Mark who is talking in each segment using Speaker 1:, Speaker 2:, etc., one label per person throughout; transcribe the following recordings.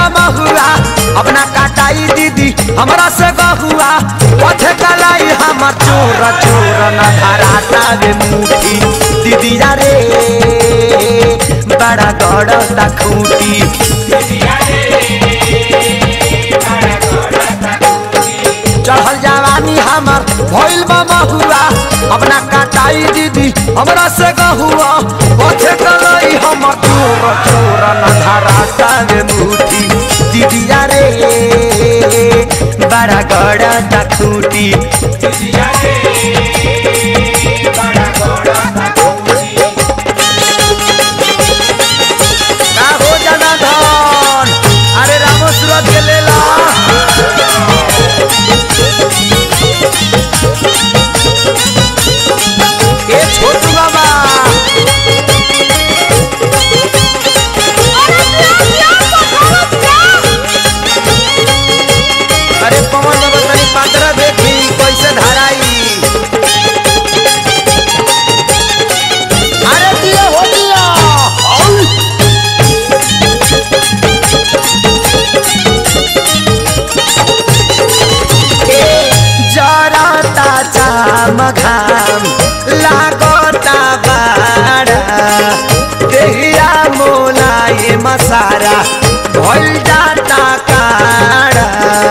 Speaker 1: महुआ अपना काटाई दीदी हमरा से गहुआ पथे कलाई हमर चोर चोर न धराता रे मुठी दीदी रे बड़ा गड़ता खूटी चढ़ल जवानी हमर भइल बा महुआ अपना काटाई दीदी हमरा से गहुआ पथे कलाई हमर चोर चोर न धराता रे मुठी दीदी रे बड़ा गड़ता खूटी का हो जाना धन अरे रामो सूरत के लेला ए छोटू बाबा अरे पवन बाबा तनी पात्रा देखी कैसे धराई अरे दिया हो दिया औ! जरता चाम घाम लागता बाड़ा देहिया मोलाए मसारा भइल जाता काड़ा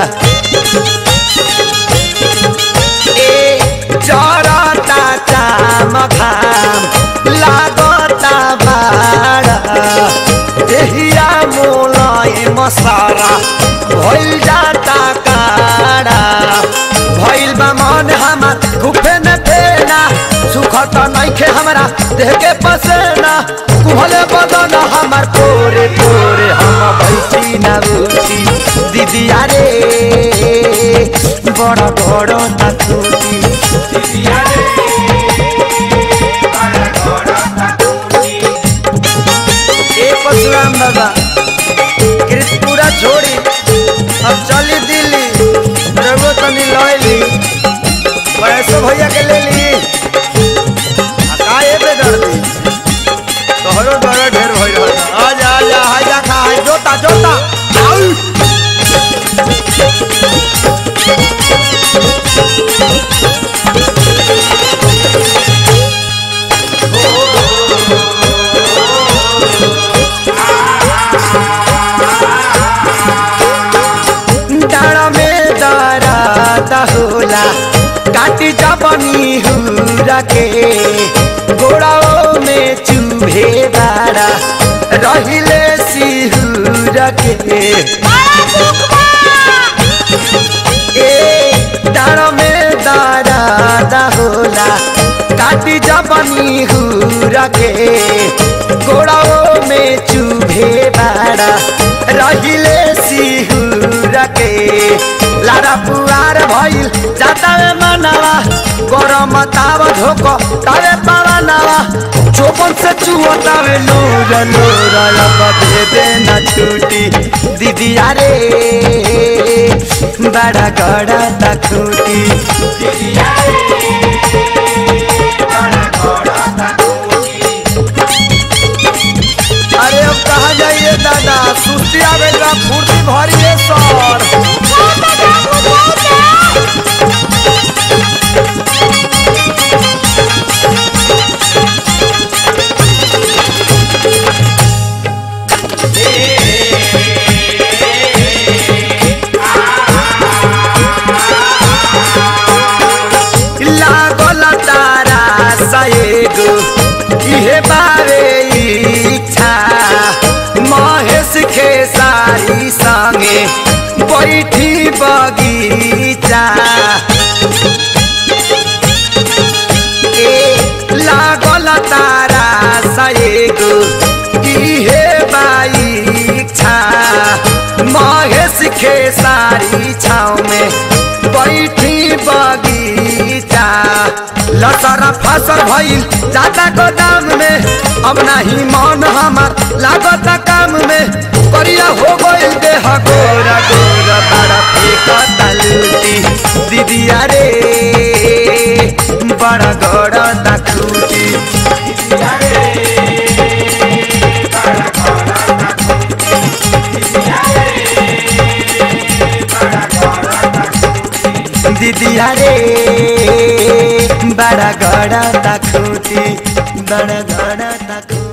Speaker 1: ए जरता चाम घाम लागता बाड़ा देहिया मोलाए मसारा भइल जाता काड़ा भइल बा मन हमर गुफे में फेना सुखत नइखे हमरा देह के पसेना कुहले बदन हमर पोरे पोरे हम बैठी ना उठी दीदी रे बड़ बड़ तकुटी ए परशुराम बाबा कृतपुरा छोड़ी अब चली दिल्ली रघु तनी लैली पैसो भैया के ले ली आ का ए पे दर्दी तोहरो बड़ा ढेर भइल रहल आ जा आ जा हाय जा खा हाय जोता जोता आउ डाँडा में दराता होला काटी जबनी हुरा के गोड़ाओ में चुभे बाड़ा रहिले सिहुर के ए डाँडा में दराता होला काटी जबनी हुरा के गोड़ाओ में चुभे बाड़ा रहिले सिहुर के लारा पुआर भइल जाता रे मनावा गरम ताव धोको तावे पावनावा चोपन से चुहतावे नूर नूर अब दे देना छूटी दीदी रे बड़ा गड़ा तखूटी अरे अब कहा जाइए दादा सुस्ती आवेगा फुर्ती भरिए सर लागल तारा सएगो इहे बारे इच्छा महेश खेसारी संगे बैठी बगीचा ए लागल तारा सएगो इहे बाइच्छा महेश खेसारी छाव में बैठी बगीचा लसर फसल भइल जाता गोदाम में अब नाही मन हमार लागत काम में करिया हो गइल देह गोरा गोरा बड़ा फेंकता लूटी दीदिया रे बड़ा गोरा तखूटी दीदिया रे बड़ा गड़ा तकुती बड़ा गड़ा तकुती